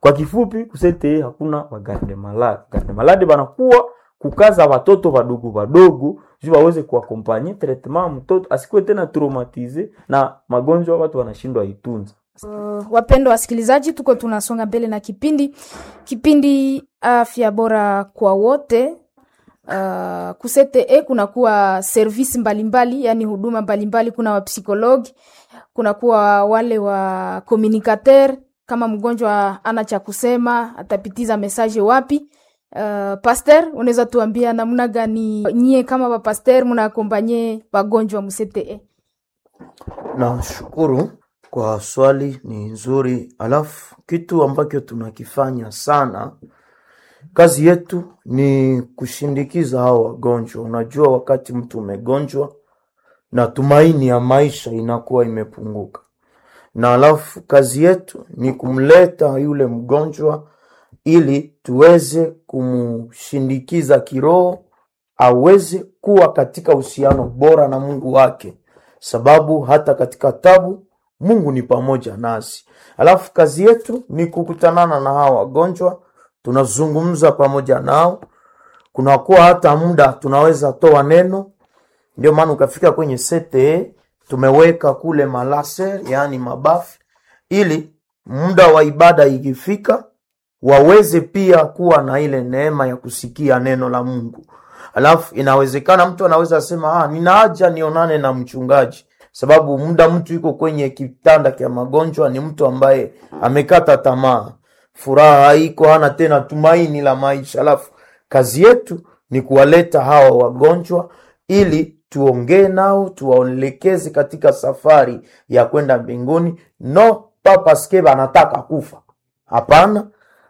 Kwa kifupi kusete hakuna wagarde malade. Garde malade banakuwa kukaza watoto wadogo wadogo juu waweze kuakompanye traitement mtoto asikuwe tena traumatize na magonjwa watu wanashindwa itunza. Uh, wapendwa wasikilizaji, tuko tunasonga mbele na kipindi kipindi afya bora kwa wote. Uh, kusete kunakuwa service mbalimbali, yani huduma mbalimbali. Kuna wapsikologi, kunakuwa wale wa communicateur. Kama mgonjwa ana cha kusema atapitiza message wapi? Uh, pasteur, unaweza tuambia namna gani nyie kama wapasteur mnaakompanye wagonjwa msete? Nashukuru kwa swali, ni nzuri. Alafu kitu ambacho tunakifanya sana, kazi yetu ni kushindikiza hao wagonjwa. Unajua, wakati mtu umegonjwa na tumaini ya maisha inakuwa imepunguka, na alafu kazi yetu ni kumleta yule mgonjwa ili tuweze kumshindikiza kiroho aweze kuwa katika uhusiano bora na Mungu wake, sababu hata katika tabu Mungu ni pamoja nasi. Alafu kazi yetu ni kukutanana na hawa wagonjwa, tunazungumza pamoja nao, kunakuwa hata muda tunaweza toa neno. Ndio maana ukafika kwenye sete tumeweka kule malaser, yaani mabafu, ili muda wa ibada ikifika waweze pia kuwa na ile neema ya kusikia neno la Mungu. Alafu inawezekana mtu anaweza sema ah, nina haja nionane na mchungaji, sababu muda mtu yuko kwenye kitanda cha magonjwa ni mtu ambaye amekata tamaa, furaha haiko, hana tena tumaini la maisha. Alafu kazi yetu ni kuwaleta hawa wagonjwa ili tuongee nao, tuwaelekeze katika safari ya kwenda mbinguni, no papaske anataka kufa. Hapana,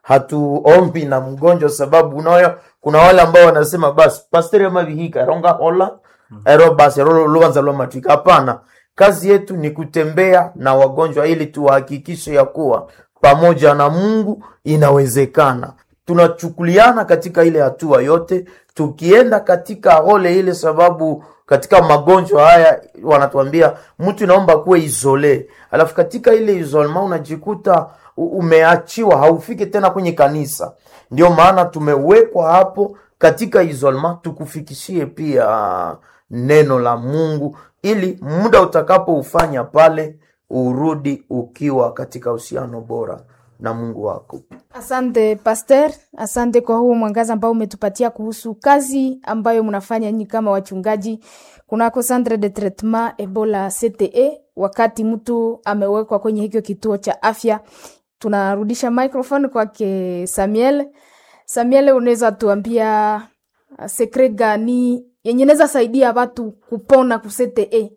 hatuombi na mgonjwa sababu unayo kuna wale ambao wanasema basi pasteri amavihika ronga hola ero basi ero luanza lwa matrika. Hapana, kazi yetu ni kutembea na wagonjwa ili tuwahakikishe ya kuwa pamoja na Mungu inawezekana. Tunachukuliana katika ile hatua yote, tukienda katika hole ile, sababu katika magonjwa haya wanatuambia mtu inaomba kuwe isole, alafu katika ile isolema unajikuta umeachiwa haufiki tena kwenye kanisa. Ndio maana tumewekwa hapo katika isolema, tukufikishie pia neno la Mungu, ili muda utakapoufanya pale urudi ukiwa katika uhusiano bora na Mungu wako. Asante Pastor, asante kwa huo mwangaza ambao umetupatia kuhusu kazi ambayo mnafanya nyinyi kama wachungaji kunako Centre de Traitement Ebola CTE. Wakati mtu amewekwa kwenye hicho kituo cha afya, tunarudisha microphone kwake Samuel. Samuel, unaweza tuambia uh, sekre gani yenye naweza saidia watu kupona ku CTE?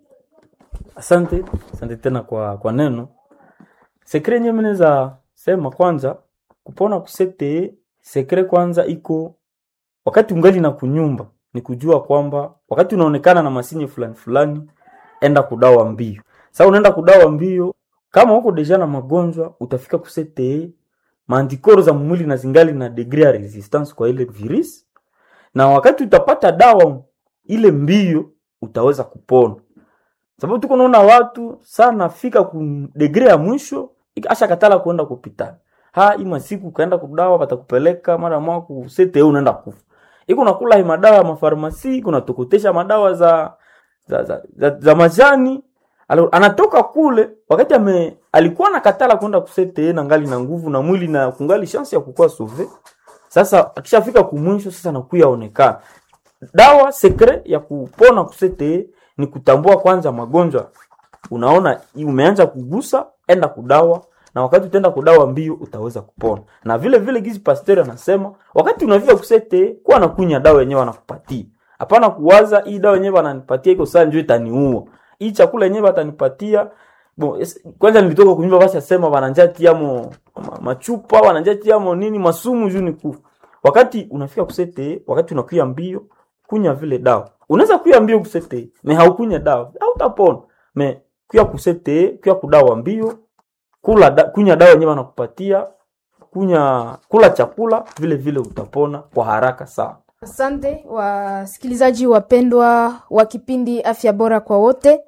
Asante, asante tena kwa kwa neno. Sekre yenyewe mimi naweza sema kwanza kupona kusete sekre kwanza iko wakati ungali na kunyumba ni kujua kwamba wakati unaonekana na masinye fulani fulani enda kudawa mbio. Sasa unaenda kudawa mbio kama huko deja na magonjwa utafika kusete maantikoro za mwili na zingali na degree ya resistance kwa ile virus na wakati utapata dawa ile mbio utaweza kupona. Sababu tuko naona watu sana fika ku degree ya mwisho asha katala kuenda kupitana. Ha ima siku kaenda kudawa batakupeleka mara moja ku sete unaenda kufa. Iko nakula hii madawa ya mafarmasi, iko natokotesha madawa za za, za, za, za majani. Alo, anatoka kule wakati ame alikuwa nakatala kwenda kusete na ngali na nguvu na mwili na kungali chance ya kukua sauve. Sasa akishafika kumwisho sasa nakuya onekana. Dawa sekre ya kupona kusete ni kutambua kwanza magonjwa. Unaona umeanza kugusa, enda kudawa na wakati utaenda kudawa mbio utaweza kupona. Na vile vile gizi pasteur anasema wakati unavia kusete kuwa na kunya dawa yenyewe wanakupatia. Hapana kuwaza hii dawa yenyewe wananipatia iko saa njoo itaniua. Hii chakula yenyewe watanipatia Bon, es, kwanza nilitoka kunyumba basi asema wananjati mo ma, machupa wananjati mo nini masumu juu ni kufa. Wakati unafika kusete, wakati unakuya mbio, kunya vile dawa. Unaweza kuya mbio kusete, me haukunya dawa, hautapona. Me kuya kusete, kuya kudawa mbio, kula da, kunya dawa yenyewe wanakupatia, kunya kula chakula vile vile utapona kwa haraka sana. Asante wasikilizaji wapendwa wa kipindi Afya Bora kwa Wote.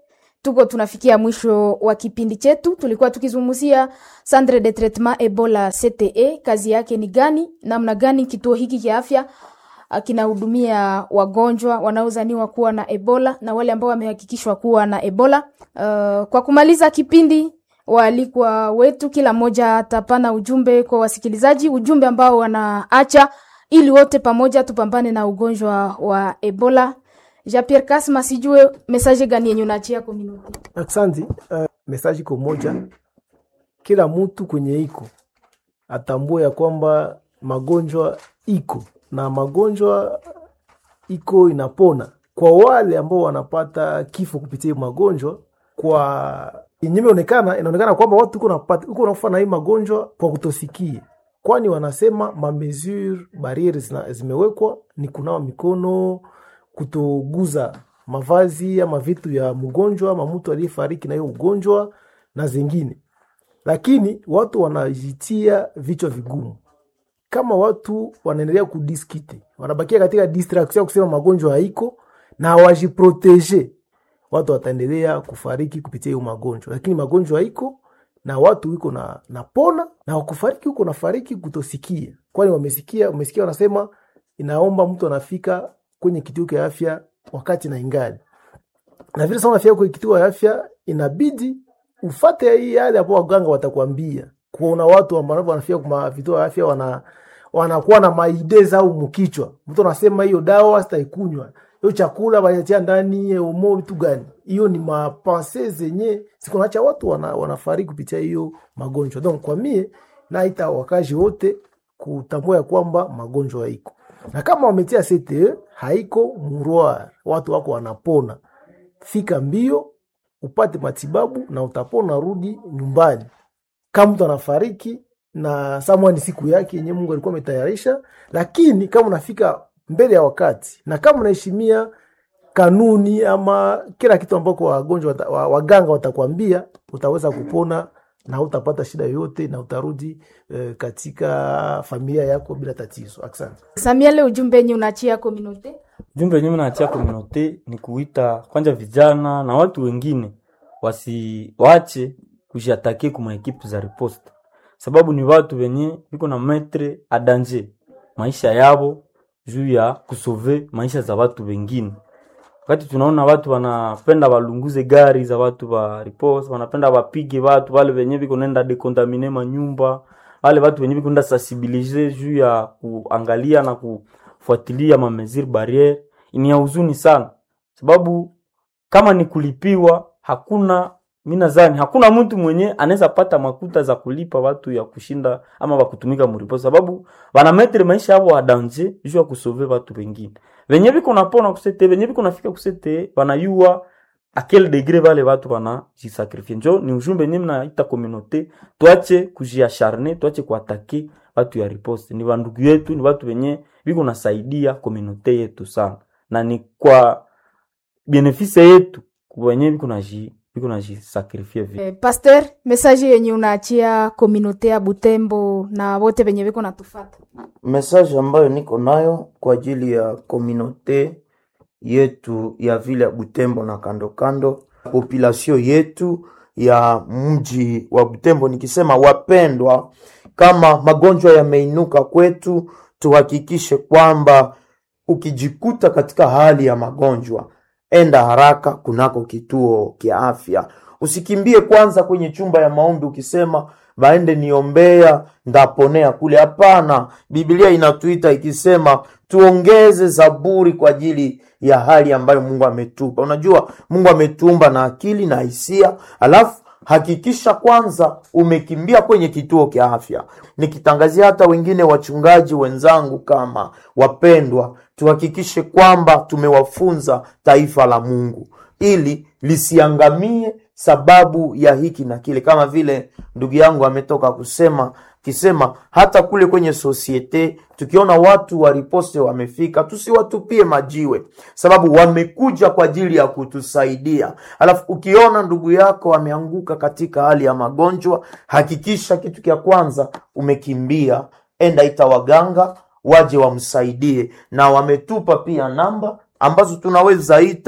tuko tunafikia mwisho wa kipindi chetu. Tulikuwa tukizungumzia centre de traitement Ebola CTE, kazi yake ni gani, namna gani kituo hiki cha afya ah, kinahudumia wagonjwa wanaozaniwa kuwa na Ebola na wale ambao wamehakikishwa kuwa na Ebola. Uh, kwa kumaliza kipindi waalikwa wetu kila mmoja atapana ujumbe kwa wasikilizaji, ujumbe ambao wanaacha ili wote pamoja tupambane na ugonjwa wa Ebola. Jean Pierre Kasma, sijue message gani yenye unaachia community? Aksanti. Uh, mesaji iko moja, kila mtu kwenye iko atambue ya kwamba magonjwa iko na magonjwa iko inapona. Kwa wale ambao wanapata kifo kupitia hii magonjwa, kwa yenye imeonekana, inaonekana kwamba watu uko napata uko nakufa na hii magonjwa kwa kutosikia, kwani wanasema ma mesure barriere zina- zimewekwa ni kunawa mikono, kutoguza mavazi ama vitu ya mgonjwa ama mtu aliyefariki na hiyo ugonjwa na zingine, lakini watu wanajitia vichwa vigumu. Kama watu wanaendelea kudiskite, wanabakia katika distraction ya kusema magonjwa haiko na hawajiproteje, watu wataendelea kufariki kupitia hiyo magonjwa, lakini magonjwa haiko na watu iko na napona na wakufariki huko nafariki kutosikia, kwani wamesikia, wamesikia wanasema inaomba mtu anafika kwenye kituo cha afya wakati na ingali na vile sana unafika kwenye kituo cha afya, inabidi ufate hii yale ambao waganga watakwambia. Kuna watu ambao wanafika kwa vituo vya afya wana wanakuwa na maideza au mkichwa, mtu anasema hiyo dawa sitaikunywa, hiyo chakula wanatia ndani umo vitu gani? Hiyo ni mapense zenye sikunacha watu wana, wanafariki kupitia hiyo magonjwa. Donc kwa mie naita wakazi wote kutambua ya kwamba magonjwa haiko, na kama wametia CTE haiko murwar, watu wako wanapona. Fika mbio upate matibabu na utapona, rudi nyumbani. Kama mtu anafariki na samwa ni siku yake yenye Mungu alikuwa ametayarisha, lakini kama unafika mbele ya wakati na kama unaheshimia kanuni ama kila kitu ambako wagonjwa wata, wa- waganga watakwambia, utaweza kupona na utapata shida yoyote na utarudi eh, katika familia yako bila tatizo. Asante. Samuel, ujumbe yenye unaachia community? Jumbe yenyewe naachia komunote ni kuita kwanza vijana na watu wengine wasiwache kujiatake kuma ekipe za riposte, sababu ni watu wenye viko na metre a danger maisha yabo juu ya kusove maisha za watu wengine. Wakati tunaona watu wanapenda walunguze gari za watu wa riposte, wanapenda wapige watu wale wenye viko nenda dekontamine manyumba, wale watu wenye viko nenda sensibilize juu ya kuangalia na kufuatilia ma mesure barriere, ni ya huzuni sana, sababu kama ni kulipiwa, hakuna mi nadhani hakuna mtu mwenye anaweza pata makuta za kulipa watu ya kushinda ama wakutumika muripo, sababu wanametre maisha yao wa danger juu ya kusove watu wengine venye viko napona kusete venye viko nafika kusete wanayua a quel degré vale watu wanajisakrifie. Njo ni ujumbe nye mnaita communauté, tuache kujiacharne, tuache kuatake watu ya riposte. Ni wandugu yetu, ni watu wenye viko nasaidia communauté yetu sana, na ni kwa benefise yetu wenye viko naji viko najisakrifie vile. Eh, Pasteur, message yenye unaachia community ya Butembo na wote wenye viko natufata? message ambayo niko nayo kwa ajili ya komunote yetu ya vile ya Butembo na kando kando, population yetu ya mji wa Butembo, nikisema wapendwa, kama magonjwa yameinuka kwetu, tuhakikishe kwamba ukijikuta katika hali ya magonjwa, enda haraka kunako kituo kia afya. Usikimbie kwanza kwenye chumba ya maombi ukisema vaende niombea ndaponea kule. Hapana, Biblia inatuita ikisema tuongeze zaburi kwa ajili ya hali ambayo Mungu ametupa. Unajua Mungu ametuumba na akili na hisia, alafu hakikisha kwanza umekimbia kwenye kituo kia afya. Nikitangazia hata wengine wachungaji wenzangu, kama wapendwa, tuhakikishe kwamba tumewafunza taifa la Mungu ili lisiangamie sababu ya hiki na kile, kama vile ndugu yangu ametoka kusema kisema hata kule kwenye sosiete tukiona watu wa riposte wamefika, tusiwatupie majiwe, sababu wamekuja kwa ajili ya kutusaidia. Alafu ukiona ndugu yako ameanguka katika hali ya magonjwa, hakikisha kitu cha kwanza umekimbia, enda ita waganga waje wamsaidie, na wametupa pia namba ambazo tunaweza ita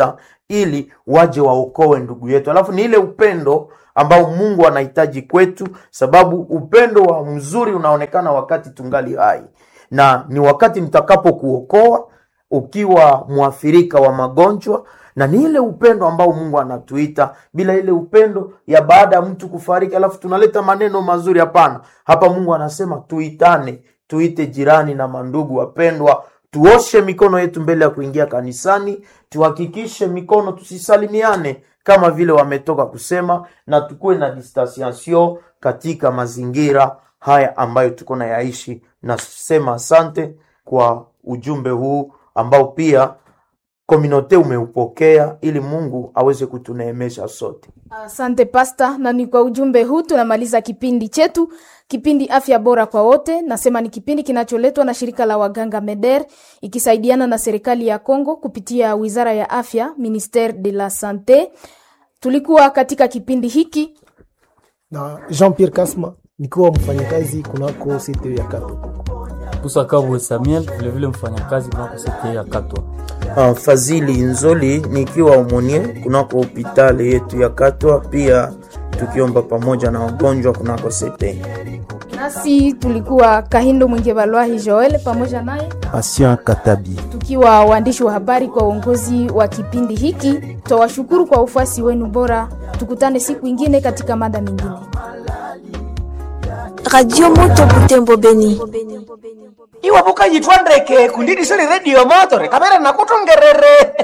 ili waje waokoe ndugu yetu alafu ni ile upendo ambao mungu anahitaji kwetu sababu upendo wa mzuri unaonekana wakati tungali hai na ni wakati nitakapokuokoa ukiwa mwathirika wa magonjwa na ni ile upendo ambao mungu anatuita bila ile upendo ya baada ya mtu kufariki alafu tunaleta maneno mazuri hapana hapa mungu anasema tuitane tuite jirani na mandugu wapendwa tuoshe mikono yetu mbele ya kuingia kanisani tuhakikishe mikono tusisalimiane kama vile wametoka kusema na tukuwe na distanciation katika mazingira haya ambayo tuko na yaishi nasema asante kwa ujumbe huu ambao pia kominote umeupokea ili mungu aweze kutuneemesha sote Asante pasta, na ni kwa ujumbe huu tunamaliza kipindi chetu, kipindi afya bora kwa wote. Nasema ni kipindi kinacholetwa na shirika la waganga MEDER ikisaidiana na serikali ya Kongo kupitia wizara ya afya, ministere de la sante. Tulikuwa katika kipindi hiki na Jean Pierre Kasma nikiwa mfanyakazi kunako site ya Kato. Musa Kabwe Samuel, vilevile mfanyakazi kunako sete ya Katwa. uh, fadhili nzoli nikiwa umonie kunako hopitali yetu ya katwa pia tukiomba pamoja na wagonjwa kunako sete nasi tulikuwa Kahindo Mwinge Balwahi Joel pamoja naye Patient Katabi. tukiwa waandishi wa habari kwa uongozi wa kipindi hiki. Twawashukuru kwa ufuasi wenu bora. Tukutane siku ingine katika mada mingine. radio moto butembo beni iwe vukanyitwa ndeke kundidisoni redio motore kamera nakutongerere